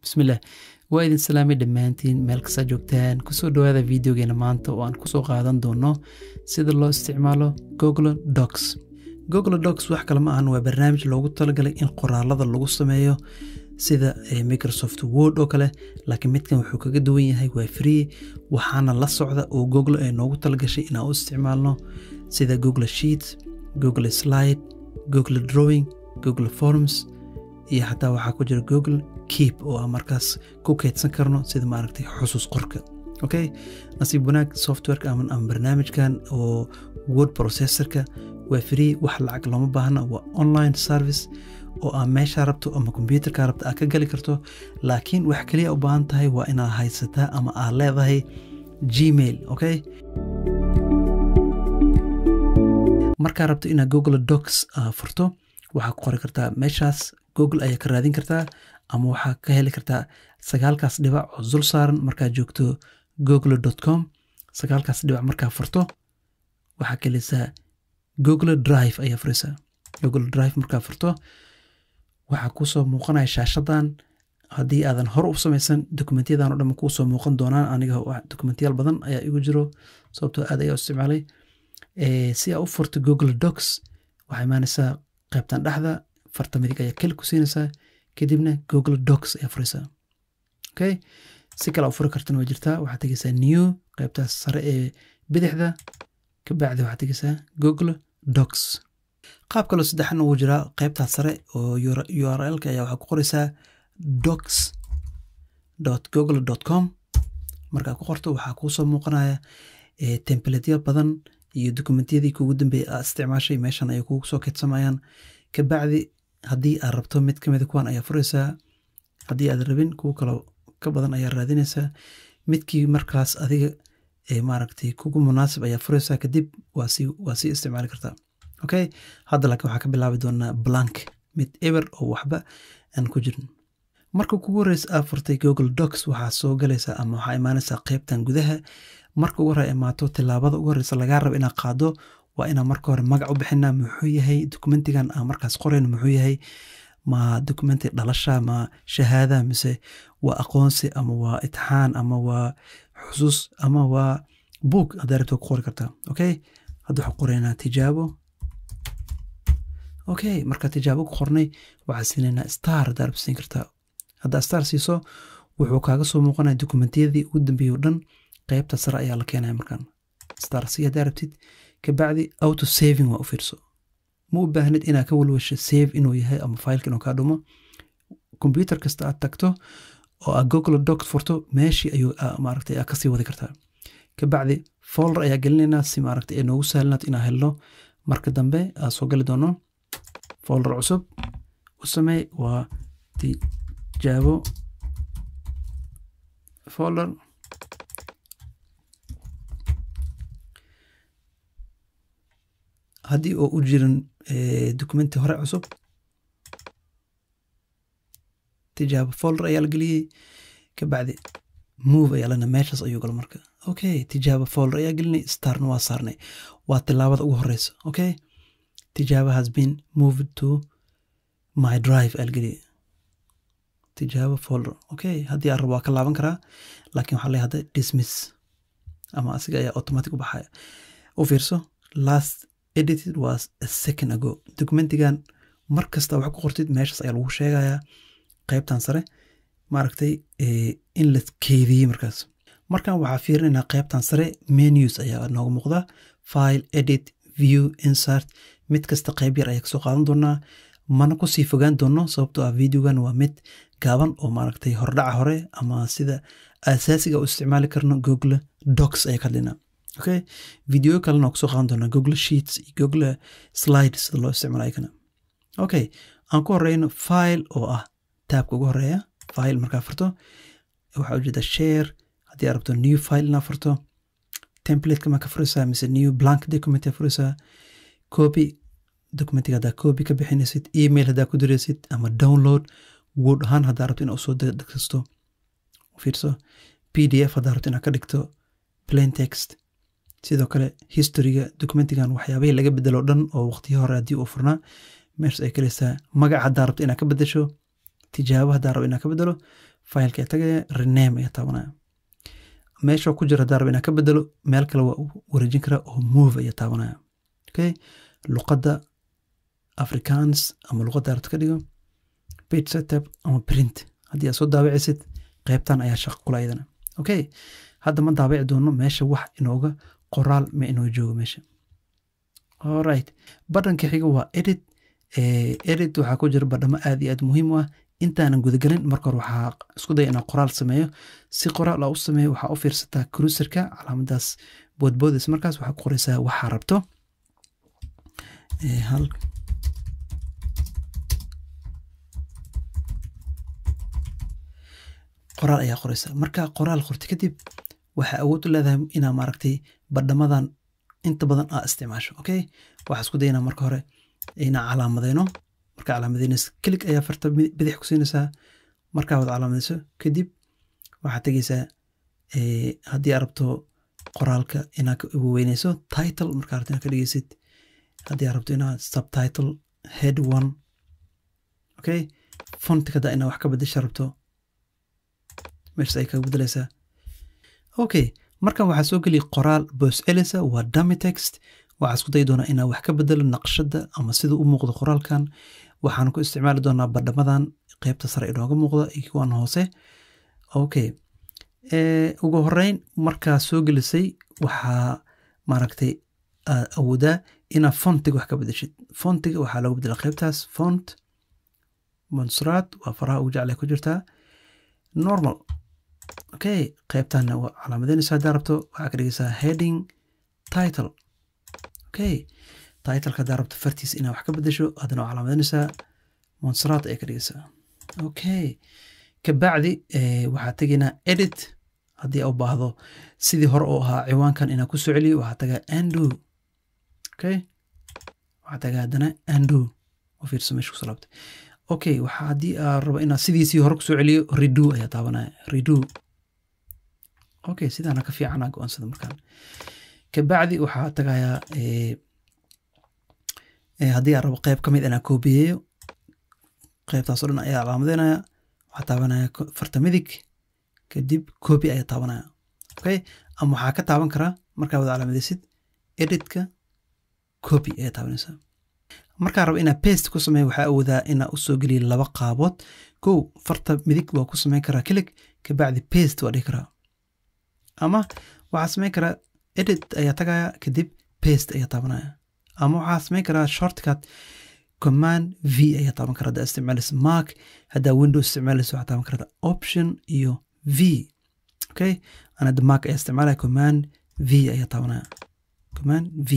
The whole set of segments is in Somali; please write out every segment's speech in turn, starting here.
bismillaah waa idin salaamay dhammaantiin meel kastaa joogtaan kusoo dhowaada videogeena maanta oo aan kusoo qaadan doono sida loo isticmaalo google docs google docs wax kale ma ahan waa barnaamij loogu talagalay in qoraalada lagu sameeyo sida microsoft word oo kale laakiin midkan wuxuu kaga duwan yahay waa free waxaana la socda oo google ay noogu talagashay inaan u isticmaalno sida google sheet google slide google drawing google forms iyo xataa waxaa ku jira google keep oo aan markaas ku keydsan karno sida maaragtay xusuus qorka okay nasiib wanaag softwareka ama barnaamijkan oo word processorka waa free wax lacag looma baahna waa online service oo aa meeshaa rabto ama kombyuutarkaa rabto aad ka gali karto laakiin wax kaliya u baahan tahay waa inaad haysataa ama aad leedahay gmail okay markaa rabto inaad google docs furto waxaa ku qori kartaa meeshaas google ayaa ka raadin kartaa ama waxaa ka heli kartaa sagaalkaas dhibac oo dul saaran markaad joogto google com sagaalkaas dhibac markaa furto waxaa kelisaa google drive ayaa furaysaa google drive markaa furto waxaa kuusoo muuqanaya shaashadan haddii aadan hore u samaysan dokumentyadan o dhan kuusoo muuqan doonaan aniga dokumentiyaal badan ayaa igu jiro sababtoo aad ayaa u isticmaalay si aa u furto google docs waxaa imaanaysaa qaybtan dhexda farta midig ayaa keli ku siinaysaa kadibna google docs ayaa furaysaa okay si kale u furi kartana waa jirtaa waxaad tegeysaa new qaybtaas sare ee bidixda kabacdi waxaad tegeysaa google docs qaab kaloo saddexan ugu jiraa qaybtaas sare oo u r lka ayaa waxaa ku qoraysaa docs google com markaa ku qorto waxaa kuusoo muuqanaya templateya badan iyo dokumentiyadii kugu dambeeyay aad isticmaashay meeshan ayay kugu soo keydsamayaan kabacdi haddii aad rabto mid ka mida kuwan ayaa furaysaa haddii aad rabin kuwo kaloo ka badan ayaa raadinaysaa midkii markaas adiga maaragtay kugu munaasib ayaa furaysaa kadib waa sii isticmaali kartaa okay hadda laakiin waxaa ka bilaabi doonaa blank mid eber oo waxba aan ku jirin marka kugu horeysa aad furtay google docs waxaa soo galaysaa ama waxaa imaanaysaa qeybtan gudaha marka ugu hore imaato tilaabada ugu horeysa lagaa rabo inaad qaado waa inaan marka hore magac u bixinaa muxuu yahay dokumentigan aan markaas qorayno muxuu yahay ma dokumenti dhalasha ma shahaada mise waa aqoonsi ama waa itixaan ama waa xusuus ama waa book haddaa rabto ku qori kartaa okay hadda waxaa qoraynaa tijaabo okay markaa tijaabo ku qornay waxaa siinaynaa star haddaa rabto siin kartaa haddaa star siiso wuxuu kaaga soo muuqanaya dokumentiyadii ugu dambeeyey o dhan qaybta sare ayaa la keenaya markaan star si haddaa rabtid kabacdi auto saving waa u fiirso ma u baahnid inaad ka walwasho save inuu yahay ama failka inuu kaa dhumo kombyuutar kasta aad tagto oo aad google doc furto meeshii ayuu maaragtay aad kasii wadi kartaa kabacdi folder ayaa gelinaynaa si maaragtay ay noogu sahlanaato inaan helno marka dambe aad soo gali doono folder cusub u sameey waa tijaabo folder haddii oo u jirin documenti hore cusub tijaabo folder ayaa la geliyey kabacdi move ayaa lana meeshaas ayuu galo marka okay tijaabo folder ayaa gelinay starna waa saarnay waa tilaabada ugu horeysa okay tijaabo has been moved to my drive ayaa la geliyey tijaabo folder okay haddii aan rabo waa ka laaban karaa laakiin waxaa leeyahay hadda dismiss ama asiga ayaa automatic u baxaya u fiirso last edited was a second ago documentigan mar kasta wax ku qortid meeshaas ayaa lagu sheegayaa qaybtan sare maaragtay in la keydiyey markaas markan waxaa fiirinaynaa qaybtan sare menus ayaa nooga muuqda file edit view insert mid kasta qayb yar ayaa kasoo qaadan doonaa mana kusii fogaan doono sababtoo ah videogan waa mid gaaban oo maaragtay hordhaca hore ama sida asaasiga u isticmaali karno google docs ayaa ka hadlaynaa okay video kalena kusoo qaadan doonaa google sheets iyo google slide sida loo isticmaalayo kana okay aan ku horeyno file oo ah taabka ugu horeeya file markaa furto waxaa ujeeda share haddii aad rabto new file inaa furto templateka maa ka furaysaa mise new blank document aa furaysaa copy documentiga haddaa copy ka bixinaysid email haddaa ku diraysid ama download word ahaan haddaa rabto inaa usoo degsasto fiirso p d f haddaa rabto inaa ka dhigto plain text sidoo kale historyga documentigan waxyaabahii laga bedelo dhan oo waqtiyo hore haddii uu furnaa meeshas ay kalaysaa magac haddaa rabto inaad ka bedesho tijaabo haddaa rabo inaan ka bedelo fileka ayaa tagaya rename ayaa taabanaya meesha ku jira haddaa rabo inaan ka bedelo meel kale waa u wareejin karaa oo move ayaa taabanaya okay luqadda afrikaans ama luqadda arabta ka dhigo page setup ama print haddii aad soo daawacaysid qaybtan ayaa shaqo kula iyadana okay hadda ma daabaci doono meesha wax inooga qoraal ma inoo joogo meesha alright badhanka xiga waa edit edit waxaa ku jira badhamo aad iyo aad muhiim u ah intaanan gudagelin marka hore waxaa isku daya inaan qoraal sameeyo si qoraal aa u sameeyo waxaa u fiirsataa cruiserka calaamadaas boodboodaysa markaas waxaa ku qoraysaa waxaa rabto hal qoraal ayaa qoraysa marka qoraal qorta kadib waxaa awood u leedahay inaa maaragtay badhamadan inta badan aa isticmaasho okay waxaa isku dayanaa marka hore inaa calaamadeyno markaa calaamadeynaysa kelig ayaa farta bidix ku siinaysaa markaa wad calaamadeyso kadib waxaad tegeysaa haddii aad rabto qoraalka inaad weyneyso title markaa rabto inaad ka dhigeysid haddii aad rabto inaad subtitle head one okay fontika haddaa inaad wax ka bedesha rabto meeshas ay kaga bedeleysaa okay markan waxaa soo geliya qoraal boos celisa waa dummy text waxaa isku dayi doonaa inaa wax ka bedelo naqshadda ama sida u muuqdo qoraalkan waxaan ku isticmaali doonaa badhamadan qeybta sare inooga muuqda iyo kuwan hoose okay ugu horeyn markaa soo gelisay waxaa maaragtay awoodaa inaa fontiga wax ka bedeshid fontiga waxaa looga bedela qeybtaas font monsraad waa faraha ugu jeclay ku jirtaa normal okay qeybtanna waa calaamadeynaysa haddaa rabto waxaa ka dhigaysaa heading title okay titleka haddaa rabto fartiisa inaa wax ka bedesho haddana waa calaamadeynaysaa monsraad ayaa ka dhigaysaa okay kabacdi waxaa tegaynaa edit haddii a u baahdo sidii hore oo ahaa ciwaankan inaa ku soo celiyo waxaa tagaa ando okay waxaa tagaa haddana ando u fiirso meesha kusoo laabtay okay waxaa haddii aa rabo inaa sidiisii hore kusoo celiyo redo ayaa taabanaya redo okay sidaana ka fiicana go-aansada markaan kabacdi waxaa tagayaa haddii aan rabo qeyb ka mid inaa koobiyeeyo qeybtaasoo dhan ayaa calaamadeynaya waxaa taabanaya farta midig kadib copy ayaa taabanaya okay ama waxaa ka taaban karaa markaa wada calaamadeysid editka copy ayaa taabanaysaa markaa rabo inaa paste ku sameeyo waxaa awoodaa inaa usoo geliya laba qaabood kow farta midig waa ku sameyn karaa kilig kabacdi paste waa dhihi karaa ama waxaa sameyn karaa edit ayaa tagaya kadib paste ayaa taabanaya ama waxaa sameyn karaa shortcut command v ayaa taaban kara haddaa isticmaalaysa mark haddaa windows isticmaalaysa waxaa taaban karata option iyo v okay ana hadda mark ayaa isticmaalaya command v ayaa taabanaya command v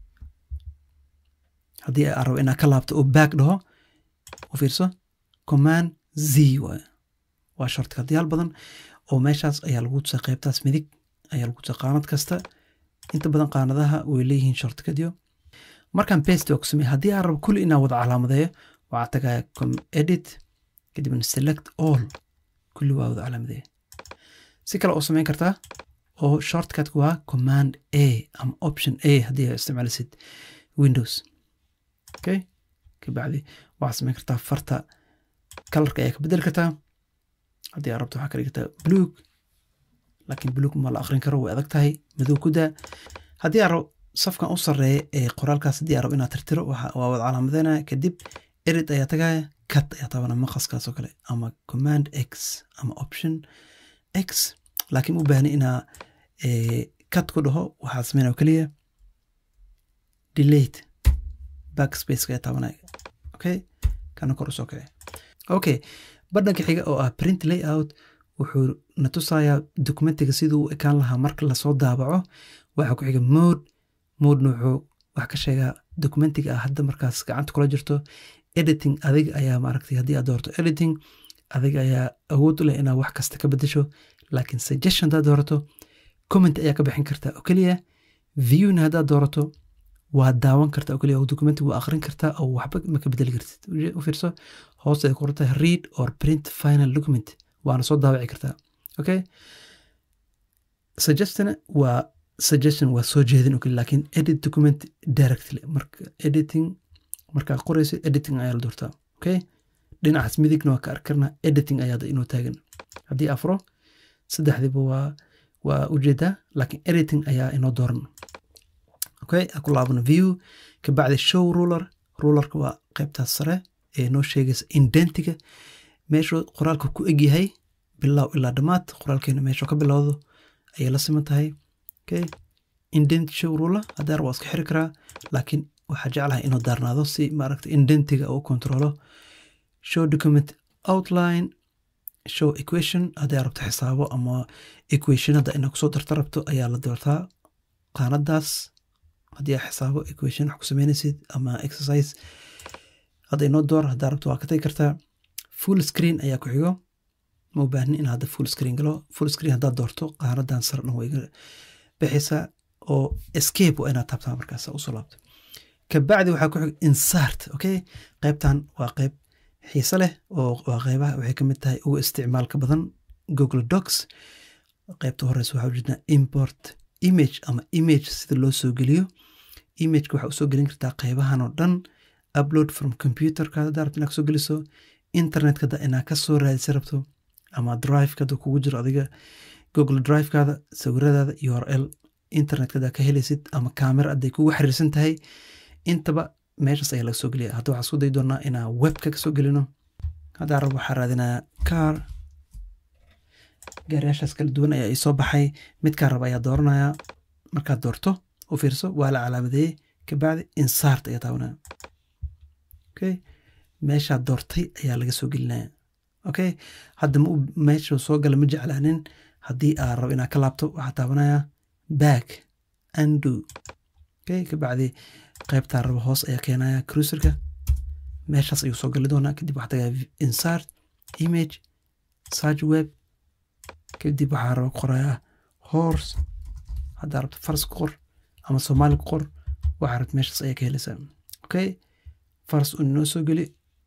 haddii aan rabo inaa ka laabto oo back dhaho u fiirso command z waay waa shortcutyaal badan oo meeshaas ayaa lagu tusaa qeybtaas midig ayaa lagu tusaa qaanad kasta inta badan qaanadaha way leeyihiin shortcutyo markaan paste waa ku sameeye haddii aan rabo kulli inaan wada calaamadeeyo waxaa tagaya edit kadibna select all kulli waa wada calaamadeeya si kale oo sameyn kartaa oo shortcutku waa command a ama option a haddii aa isticmaalisid windows okay kabacdi waxaa sameyn kartaa farta kalarka ayaa ka bedeli kartaa haddii aad rabto waxaa ka dhigtaa bluug laakiin bluug ma la akrin karo way adag tahay madow ku daa haddii aad rabo safkan u sarreeya ee qoraalkaas haddii aad rabo inaad tirtiro waa wada calaamadeynaya kadib edit ayaa tagaya cut ayaa taabana maqaskaas oo kale ama command x ama option x laakiin u baahni inaa cut ku dhaho waxaa sameynaya keliya delate backspaceka ayaa taabanaya okay kana kor usoo kace okay badhanka xiga oo ah print layout wuxuu na tusayaa dokumentiga siduu u ekaan lahaa marka lasoo daabaco waxaa ku xiga mode modena wuxuu wax ka sheegaa dokumentiga ah hadda markaas gacanta kula jirto editing adiga ayaa maaragtay haddii aad doorto editing adiga ayaa awood u leh inaad wax kasta ka bedesho laakiin suggestion haddaad doorato comment ayaa ka bixin kartaa oo keliya viewna haddaad doorato waa daawan kartaa oo keliya oo documenti waa akhrin kartaa oo waxba ma ka bedeli kartid u fiirso hoos ay qorata read or print final document waana soo daawici kartaa okay suggestiona waa suggestion waa soo jeedin oo keliya laakiin edit document directly marka editing markaa qorayso editing ayaa la doortaa okay dhinacaas midigna waa ka arki karnaa editing ayaa hadda inoo taagan haddii afro saddexdiiba waa waa ujeedaa laakiin editing ayaa inoo dooran okay aan ku laabano view kabacdi show ruler rulerka waa qaybtaas sare ee noo sheegaysa indentiga meeshuu qoraalka ku egyahay bilow ilaa dhammaad qoraalkeena meeshuu ka bilowdo ayay la siman tahay okay indent show ruler haddaar waa iska xiri karaa laakiin waxaa jeclahay inuu daarnaado si maaragta indentiga uu kontrolo show document outline show equation haddii rabto xisaabo ama equationada inaa kusoo darta rabto ayaa la doortaa qaanadaas haddii aa xisaabo equation wax ku sameynaysid ama exercise hadda inoo door haddaa rabto waa ka tagi kartaa full screen ayaa ku xigo ma u baahni in hadda full screen galo full screen haddaad doorto qaanadan sar dhan way bixaysaa oo escape waa inaad taabtaa markaas usoo laabto kabacdi waxaa ku xigo insart okay qaybtan waa qayb xiise leh oo waa qaybaha waxay ka mid tahay ugu isticmaalka badan google docs qaybta horeysa waxaa ujeednaa import image ama image sida loo soo geliyo imageka waxaa usoo gelin kartaa qaybahan oo dhan upload from computerkaada hadaa rabto inaad kasoo geliso internetkada inaad kasoo raadisa rabto ama drivekada kugu jiro adiga google drivekaada sawiradaada url internetkada ka helaysid ama camera hadday kugu xiriirsan tahay intaba meeshaas ayaa laga soo geliya hadda waxaa isku day doonaa inaan webka kasoo gelino haddaa rabo waxaa raadinaa car gaariyaashaas kala duwan ayaa isoo baxay midkaa raba ayaa dooranaya markaad doorto u fiirso waa la calaamadeeyey kabacdi insart ayaa taabanaya okay meeshaad doortay ayaa laga soo gelinaya okay hadda ma meesha soo gala ma jeclaanin haddii aa rabo inaad ka laabto waxaa taabanaya back undo okay kabacdi qaybtaa rabo hoos ayaa keenaya cruiserka meeshaas ayuu soo gali doonaa kadib waxaa tagaya insart image search web kadib waxaa raba qorayaa horse haddaa rabto faras ku qor ama soomaali ku qor waxaa rabto meeshaas ayaa ka helaysaa okay faras uu inoo soo geli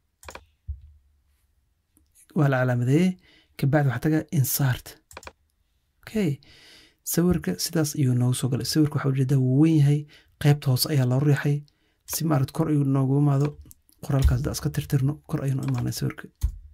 waa la calaamadeeyey kabacdi waxaa tagaa insart okay sawirka sidaas ayuu noogu soo galay sawirka waxaa ujeedaa wuu wen yahay qaybta hoose ayaa loo riixay si maarad kor ayuu noogu imaado qoraalkaas da iska tirtirno kor ayuu noo imaanay sawirka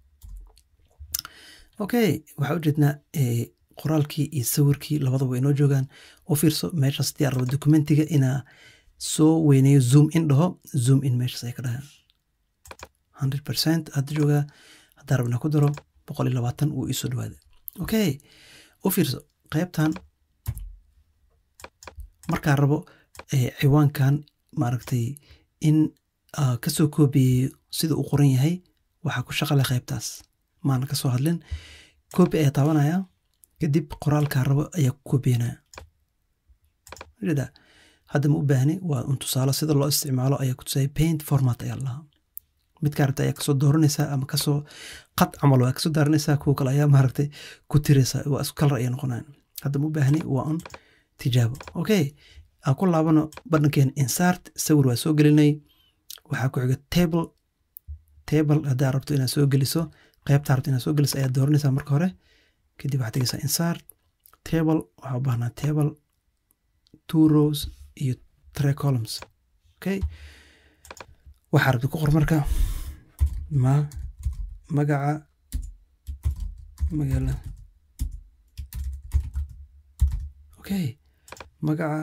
okay waxaa ujeednaa qoraalkii iyo sawirkii labadaba way inoo joogaan u fiirso meeshaas diyaar rabo documentiga inaa soo weyneeyo zoom in dhaho zoom in meeshaas ay ka dhahaan hundred percent hadda joogaa haddaa rabna ku daro boqol iyo labaatan wuu iisoo dhawaada okay u fiirso qaybtan markaa rabo ciwaankan maaragtay in kasoo koobiyeeyo sida uu qoran yahay waxaa ku shaqale qaybtaas maana ka soo hadlin koobi ayaa taabanaya kadib qoraalkaa rabo ayaa ku koobiyanaya ujeeda hadda ma u baahni waa un tusaalo sida loo isticmaalo ayaa ku tusaya paint format ayaa lahaa midkaa rabta ayaa kasoo dooranaysaa ama kasoo qad camal waa kasoo daaranaysaa kuwa kale ayaa maaragtay ku tiraysaa waa isku kalar ayay noqonayan hadda ma u baahni waa un tijaabo okay aan ku laabano badhankeena insart sawir waa soo gelinay waxaa ku xiga table table haddaa rabto inaad soo geliso qaybtaa rabto inaad soo geliso ayaa dooranaysaa marka hore kadib waxaad tegeysaa insart table waxaa u baahnaa table two rows iyo three columns okay waxaa rabta ku qor marka ma magaca magaala okay magaca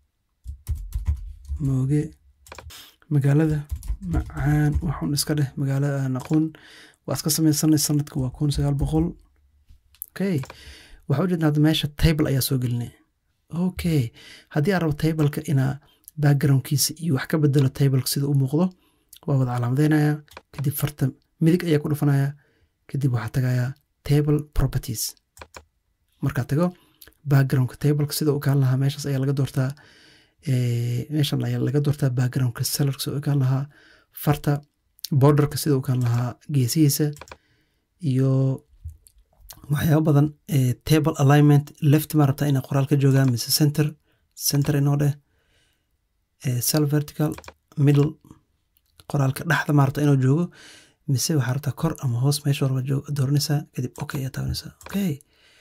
mooge magaalada macaan waxun iska dheh magaalada aan aqoon waa iska sameysanay sanadka waa kun sagaal boqol okay waxaa ujeedna hadda meesha table ayaa soo gelinay okay haddii aan rabo tableka inaa backgroundkiisa iyo wax ka bedelo tableka sida u muuqdo waa wada calaamadeynaya kadib farta midig ayaa ku dhufanaya kadib waxaa tagayaa table properties markaa tago backgroundka tableka sida u kaan lahaa meeshaas ayaa laga doortaa meeshan ayaa laga doortaa backgroundka sellarka sida u kaan lahaa farta borderka sida u kaan lahaa geesihiisa iyo waxyaaba badan table alignment left ma rabtaa inay qoraal ka joogaan mise center center inoo dheh cell vertical middle qoraalka dhexda ma rabtaa inuu joogo mise waxaa rabtaa kor ama hoos meesha raba dooranaysaa kadib okay ayaa taabanaysaa okay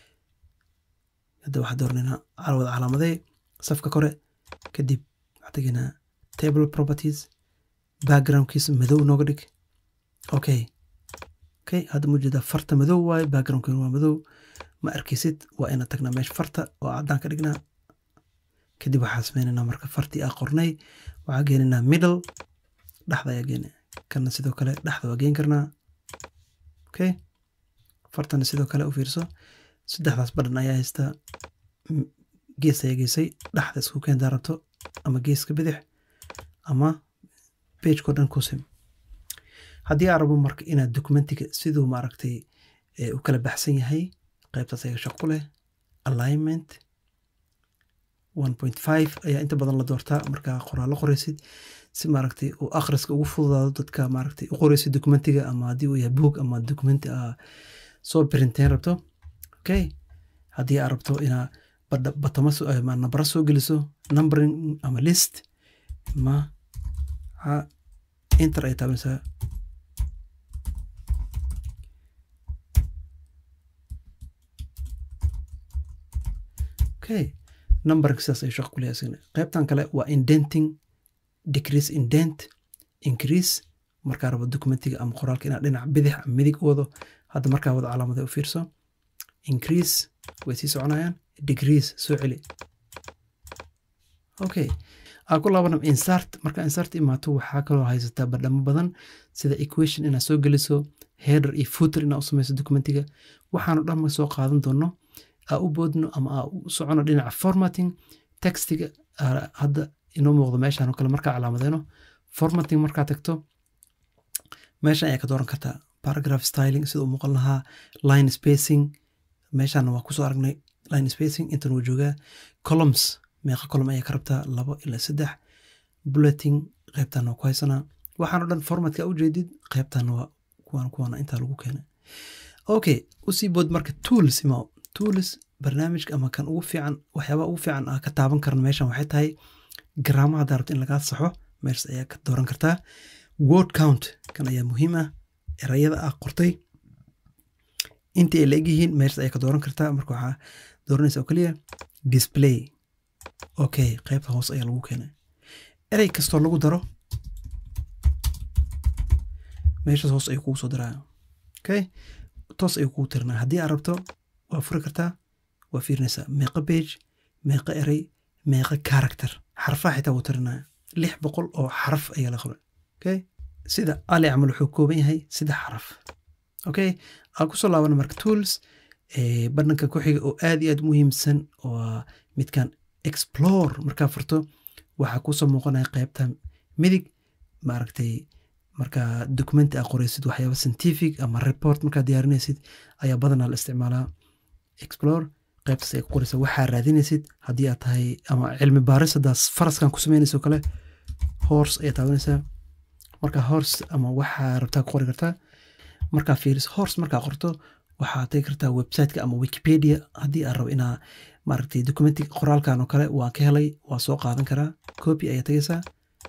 hadda waxaa dooranayna wada calaamadee safka kore kadib waxaa tegaynaa table properties backgroundkiisa madow nooga dhig okay okay hadda mujeedaa farta madow waaye backgroundkeenu waa madow ma arkaysid waa ina tagnaa meesha farta oo caddaan ka dhignaa kadib waxaa sameynaynaa marka fartii aa qornay waxaa geenaynaa middle dhexda ayaa geena kana sidoo kale dhexda waa geen karnaa okay fartana sidoo kale u fiirso saddexdaas badhan ayaa haystaa gees ayaa geysay dhexda isku keentaa rabto ama geeska bidix ama pageko dhan kusim haddii aa rabo marka inaad documentiga siduu maaragtay u kala baxsan yahay qaybtaas ayaa shaq ku leh alignment one point five ayaa inta badan la doortaa markaa qoraallo qoraysid si maaragtay uu akhriska ugu fududaado dadka maaragtay u qoraysid documentiga ama haddii uu yahay book ama documenti aa soo printeen rabto okay haddii aa rabto inaa batamo nambara soo geliso numbering ama list ma inter ay taabanaysaa okay numberka sidaas ay shaq ku leeyahay isagana qaybtan kale waa indenting decrease indent increase markaa rabo documentiga ama qoraalka inaad dhinac bidix ama midig wado hadda markaa wada calaamada u fiirso increase way sii soconayaan degrees soo celi okay aan ku laabanam insart marka insart imaato waxaa kaloo haysataa badhamo badan sida equation inaad soo geliso header iyo footer inaad u samayso documentiga waxaanu dhanma soo qaadan doono aa u boodno ama aa u socono dhinaca formatting textiga hadda inoo muuqdo meeshaan oo kale markaa calaamadeyno formatting markaa tagto meeshan ayaa ka dooran kartaa paragraph styling sida u muuqan lahaa line spacing meeshaana waa kusoo aragnay line spacing intan wuu joogaa columns meeqa column ayaa ka rabtaa labo ilaa saddex bulleting qaybtaana waa ku haysanaa waxaan o dhan formatka ujeedid qaybtaana waa kuwaan kuwaana intaa lagu keenay okay usii bood marka tools ima tools barnaamijka ama kan ugu fiican waxyaabaha ugu fiican aa ka taaban karan meeshan waxay tahay garaamaha haddaa rabto in lagaa saxo meeshas ayaa ka dooran kartaa word count kan ayaa muhiim ah erayada ah qortay intii ay la egyihiin meeshas ayaa ka dooran kartaa marka waxaa dooranaysa oo keliya display okay qaybta hoos ayaa lagu keenay erey kastoo lagu daro meeshas hoos ayuu kugu soo daraya okay toos ayuu kugu tirinaya haddii aad rabto waa furi kartaa waa fiirinaysaa meeqa page meeqa erey meeqa character xarfaha xitaa wuu tirinaya lix boqol oo xaraf ayaa la qoray okay sida ali camal wuxuu kooban yahay saddex xaraf okay aan kusoo laabana marka tools badhanka ku xiga oo aad iyo aad muhiimsan waa midkan explore markaa furto waxaa kuusoo muuqanaya qaybta midig maaragtay markaa documenti aa qoraysid waxyaaba scientific ama report markaa diyaarinaysid ayaa badanaa la isticmaalaa explore qaybtaas ay ku qoraysa waxaa raadinaysid haddii aad tahay ama cilmi baaris haddaas faraskan ku samaynayso kale horse ayaa taabanaysaa marka horse ama waxaa rabtaa ku qori kartaa markaa fiiris horse markaa qorto waxaa tagi kartaa websiteka ama wikipedia haddii aad rabo inaa maaragtay documentiga qoraalkan oo kale waan ka helay waa soo qaadan karaa copy ayaa tagaysaa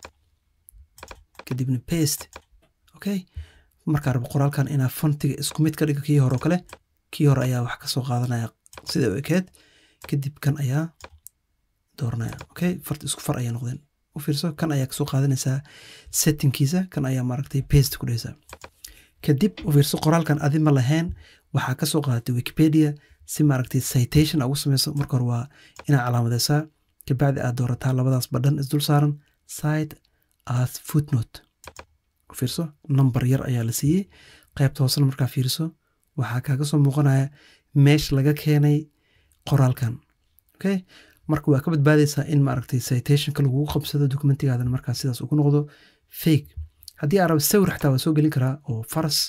kadibna paste okay markaa rabo qoraalkan inaa fontiga isku mid ka dhigo kii hore oo kale kii hore ayaa wax kasoo qaadanaya sida u ekeed kadib kan ayaa dooranaya okay fart isku far ayaa noqdeen u fiirso kan ayaa kasoo qaadanaysaa settingkiisa kan ayaa maaragtay paste ku dhehaysaa kadib u fiirso qoraalkan adi ma lahayn waxaa kasoo qaadatay wikipedia si maaragtay citation ugu sameyso marka hore waa inaa calaamadeysaa kabacdi aad doorataa labadaas badhan isdul saaran side as footnote u fiirso number yar ayaa la siiyey qaybta hoosena markaa fiirso waxaa kaaga soo muuqanaya meesha laga keenay qoraalkan okay marka waa ka badbaadaysaa in maaragtay citationka lagugu qabsado documentigaadana markaa sidaas ugu noqdo fake haddii aa rabo sawir xataa waa soo gelin karaa oo faras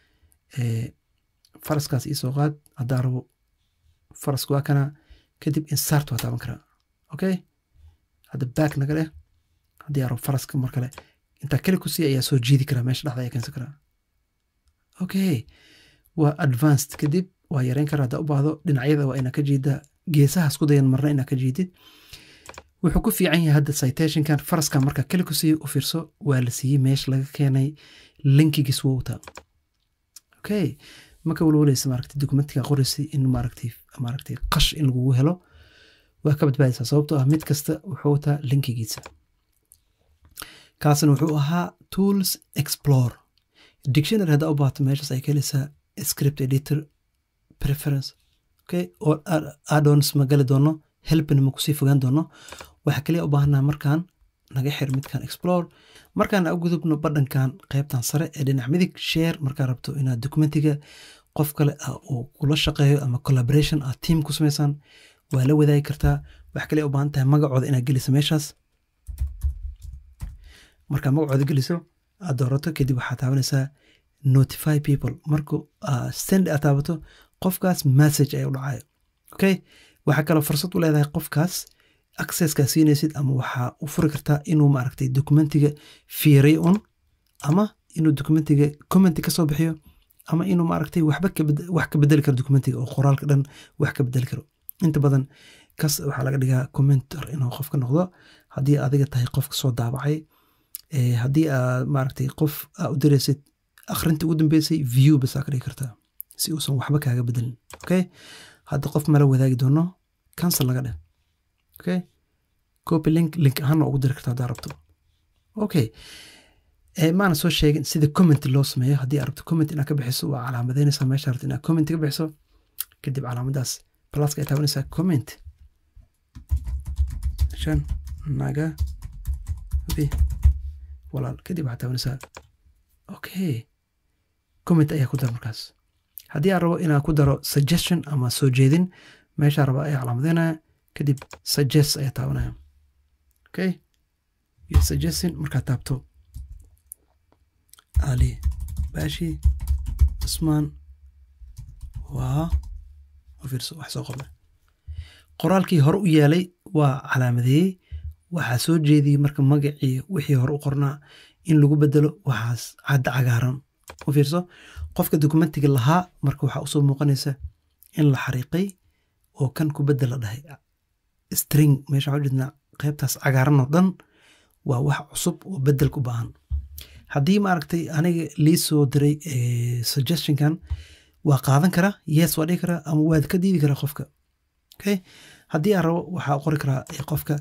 faraskaas iisoo qaad haddaa rabo faraska waa kana kadib insart waa taaban karaa okay hadda back naga leh haddii aa rabo faraska mar kale intaa keli ku sii ayaa soo jiidi karaa meesha dhexda ayaa keensan karaa okay waa advanced kadib waa yareyn karaa haddaa u baahdo dhinacyada waa inaa ka jiida geesahaas ku dayan marna inaa ka jiidid wuxuu ku fiican yahay hadda citationkan faraskan markaa keli ku siiyo u fiirso waa la siiyey meesha laga keenay linkigiis wuu wataa okay maka walwalaysa maaragtay documentiga qoraysa in maaragtay maaragtay qash in lagugu helo waa ka badbaadaysaa sababtoo ah mid kasta wuxuu wataa linkigiisa kaasna wuxuu ahaa tools explore dictionary haddaa u baahato meeshaas ay ka helaysaa script editor preference okay oo addons ma gali doono helpin ma kusii fogaan doono waxaa kaliya u baahanaa markaan naga xir midkan explore markaan u gudubno badhankan qaybtan sare ee dhinac midig share markaa rabto inaad documentiga qof kale uu kula shaqeeyo ama collaboration aad team ku samaysaan waa la wadaagi kartaa waxaa kaliya u baahan tahay magacooda inaad geliso meeshaas markaa magacooda geliso aad doorato kadib waxaa taabanaysaa notify people marku send aad taabato qofkaas message ay u dhacayo okay waxaa kaloo fursad u leedahay qofkaas accesska siinaysid ama waxaa u furi kartaa inuu maaragtay documentiga fiiray un ama inuu documentiga commenti kasoo bixiyo ama inuu maaragtay waxba wax ka bedeli karo documentiga oo qoraalka dhan wax ka bedeli karo inta badan kas waxaa laga dhigaa commentor inuu qofka noqdo haddii adiga tahay qofka soo daabacay haddii aad maaragtay qof aa u diraysid akhrinta ugu dambeysay view bas aa ka dhigi kartaa si uusan waxba kaaga bedelin okay hadda qof mala wadaagi doono cancel laga dheh okay copy link link ahaana ugu diri kartaa haddaa rabto okay maana soo sheegin sida comment loo sameeyo haddii aad rabto comment inaad ka bixiso waa calaamadeynaysaa meesha rabto inaad comment ka bixiso kadib calaamadaas pluska ay taabanaysaa comment shan naga bi walaal kadib waxaad taabanaysaa okay comment ayaa ku dar markaas haddii aan rabo inaan ku daro suggestion ama soo jeedin meeshaa raba ayaa calaamadeynaya kadib suggest ayaa taabanaya okay iyo suggestion markaad taabto ali bashi cusmaan waa fiirso wax soo qornay qoraalkii hore u yaalay waa calaamadeeyey waxaa soo jeediyey marka magacii wixii hore u qornaa in lagu bedelo waxaas cadda cagaaran u fiirso qofka dokumentiga lahaa marka waxaa usoo muuqanaysa in la xariiqay oo kan ku bedel la dhahay string meesha waxaa ujeednaa qaybtaas cagaaran oo dhan waa wax cusub oo bedel ku baahan haddii maaragtay aniga lii soo diray suggestionkan waa qaadan karaa yes waa dhigi karaa ama waad ka diidi karaa qofka okay haddii aan rabo waxaa qori karaa qofka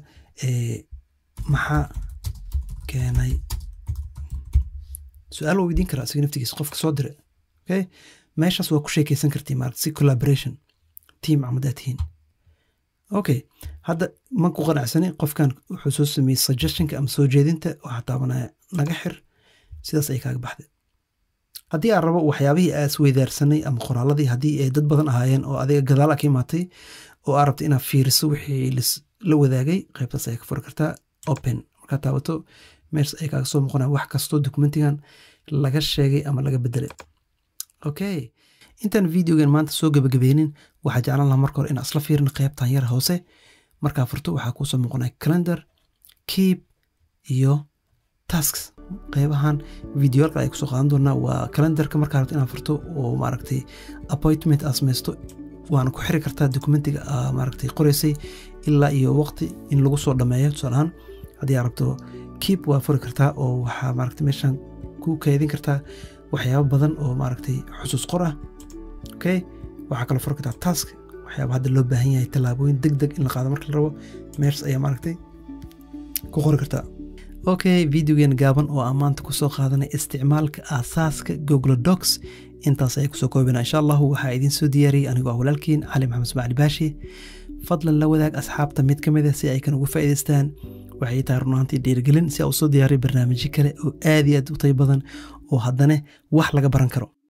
maxaa keenay su-aal waa weydiin karaa isaga naftigiisa qofka soo dire okay meeshaas waa ku sheekeysan kartii maarata si collaboration team camadaa tihiin okay hadda ma ku qanacsani qofkan wuxuu soo sameeyey suggestionka ama soo jeedinta waxaa taabanaya naga xir sidaas ay kaaga baxday haddii aan rabo waxyaabihii aa isweydaarsanay ama qoraaladii haddii ay dad badan ahaayeen oo adiga gadaala ka imaatay oo aa rabta inaad fiiriso wixii la wadaagay qaybtaas ayaa ka furi kartaa open markaad taabato meeshas ay kaaga soo muuqanaya wax kastoo documentigan laga sheegay ama laga bedelay okay intaan videogan maanta soo gebagabeynin waxaa jeclan lahaa marka hore inaan isla fiirin qaybtan yar hoose markaa furto waxaa kuusoo muuqanaya calendar keep iyo tasks qeybahan videoyalka ay kusoo qaadan doonaa waa calendarka markaa rabto inaad furto oo maaragtay appointment aad samaysto waana ku xiri kartaa documentiga aa maaragtay qoreysay ilaa iyo waqti in lagu soo dhameeyo tusaalahaan haddii aad rabto keep waa furi kartaa oo waxaa maaragtay meeshan ku kaydin kartaa waxyaabo badan oo maaragtay xusuus qor ah okay waxaa kaloo furi kartaa task waxyaaba hadda loo baahan yahay tallaabooyin deg deg in la qaado marka la rabo meeshas ayaa maaragtay ku qori kartaa okay videogan gaaban oo aan maanta kusoo qaadanay isticmaalka aasaaska google docs intaas ayay kusoo koobina insha allahu waxaa idiin soo diyaariyey anigoo ah walaalkiin cali maxamed ismaacil baashi fadlan la wadaag asxaabta mid ka mid a si ay kan uga faa'iidaystaan waxay tahay runaantii dhiirigelin si aa u soo diyaariyo barnaamijyo kale oo aad iyo aad u tay badan oo haddana wax laga baran karo